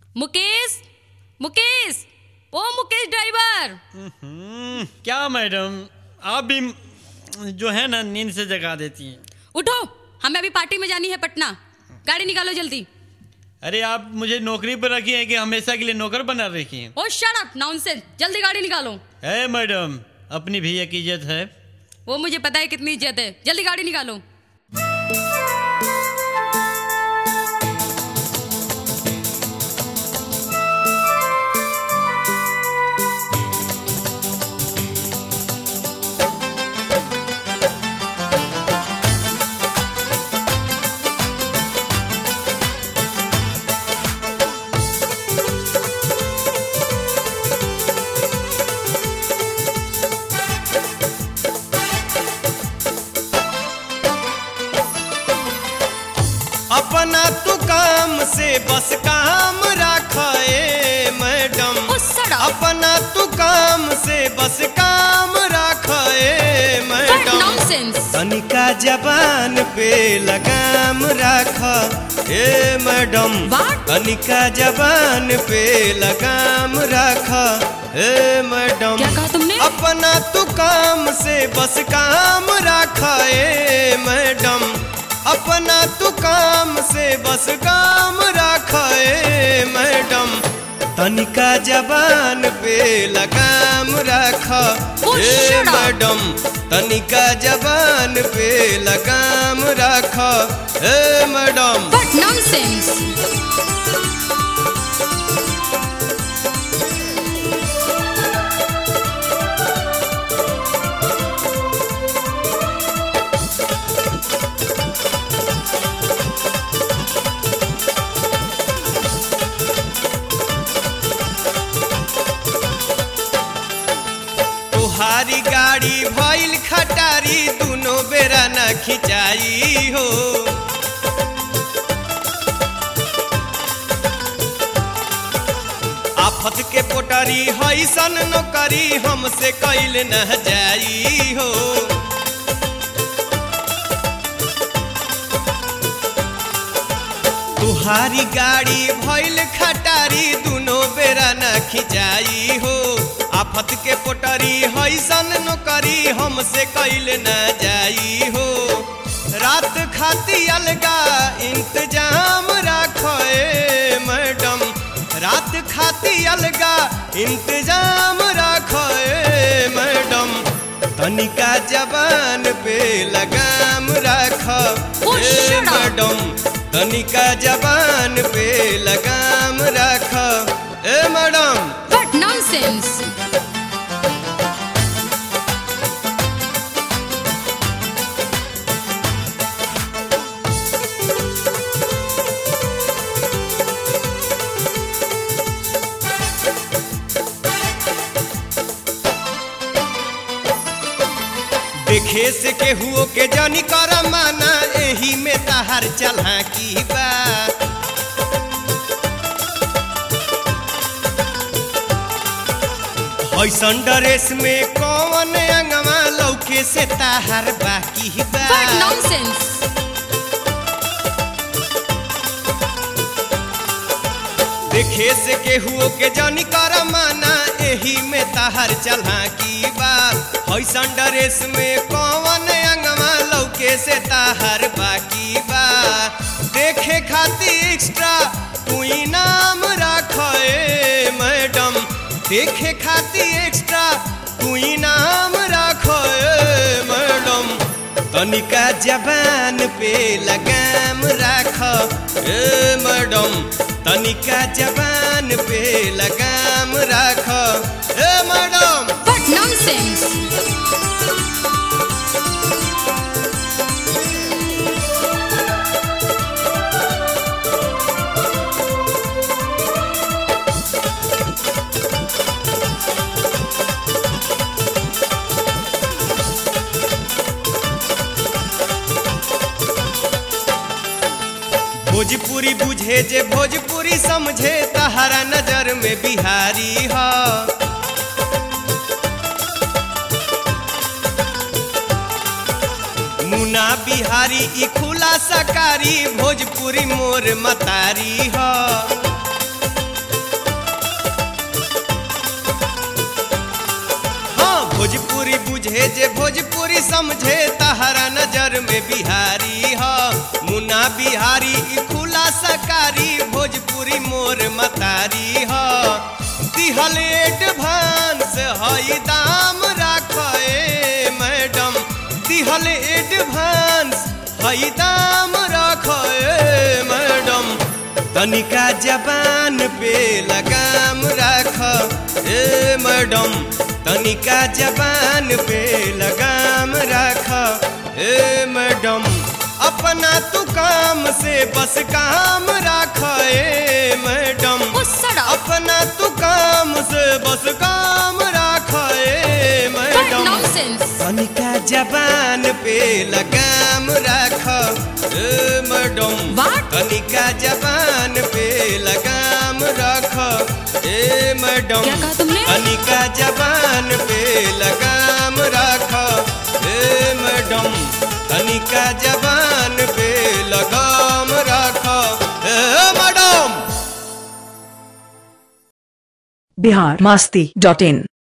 मुकेश मुकेश ओ मुकेश ड्राइवर हम्म, क्या मैडम आप भी जो है ना नींद से जगा देती हैं उठो हमें अभी पार्टी में जानी है पटना गाड़ी निकालो जल्दी अरे आप मुझे नौकरी पर रखी है कि हमेशा के लिए नौकर बना रखी हैं ओ शट अप नॉनसेंस जल्दी गाड़ी निकालो है मैडम अपनी भैया की इज्जत है वो मुझे पता है कितनी इज्जत है जल्दी गाड़ी निकालो अपना तू काम से बस काम रख ए मैडम ओ shut up. अपना तू काम से बस काम रख ए What मैडम nonsense तनिका जबान पे लगाम रख ए मैडम What? तनिका जबान पे लगाम रख ए मैडम क्या कहा तुमने? अपना तू काम से बस काम रख ए मैडम अपना तू काम से बस काम रख ए मैडम तनिका जबान पे लगाम रख Oh, ए shut up. मैडम तनिका जबान पे लगाम रख ए मैडम What nonsense तुहारी गाड़ी भइल खटारी दुनो बेरा न खिंचाई हो आफत के पोटरी हैसन नौकरी हमसे कैल न जाई हो तुहारी गाड़ी भइल खटारी दुनो बेरा न खिंचाई हो आफत के पोटरी हैसन नौकरी हमसे कैल न जाई हो रात खाती अलगा इंतजाम राख ए मैडम रात खाती अलगा इंतजाम राख ए मैडम तनिका जबान पे लगाम राख Oh, ए shut up. मैडम तनिका जबान पे लगाम राख ए मैडम What nonsense देखे से केहुओ के जानी कर माना एही में तहार चला की बा ऐसन ड्रेस में कौन अंगवा लौके से ताहार बाकी बा What nonsense देखे से केहुओ के जानी कर माना एही में तहार चला की बा हैसन ड्रेस में कौन अंगवा लौके से ताहार बाकी बा देखे खाती एक्स्ट्रा तू इनाम राख ए मैडम देखे खाती एक्स्ट्रा तू इनाम राख ए मैडम तनिका जबान पे लगाम राख ए मैडम तनिका जबान पे लगाम राख ए मैडम What nonsense भोजपुरी बुझे जे भोजपुरी समझे तहरा नजर में बिहारी ह मुना बिहारी ई खुला सकारी भोजपुरी मोर मतारी ह जे भोजपुरी समझे तहरा नजर में बिहारी ह मुन्ना बिहारी ई खुला सकारी भोजपुरी मोर मतारी ह दिहल एडवांस हई दाम राखे मैडम दिहल एडवांस हई दाम राखे मैडम तनिका जबान पे लगाम राख ए मैडम तनिका जबान पे लगाम राख ए मैडम अपना तू काम से बस काम राख ए मैडम ओ सड़ा अपना तू काम से बस काम राख ए What मैडम nonsense! तनिका जबान पे लगाम राख ए मैडम What? तनिका जबान पे लगाम राख ए मैडम क्या कहा तुमने? तनिका जबान पे लगाम राख ए मैडम तनिका जबान पे लगाम राख ए मैडम बिहार मस्ती डॉट इन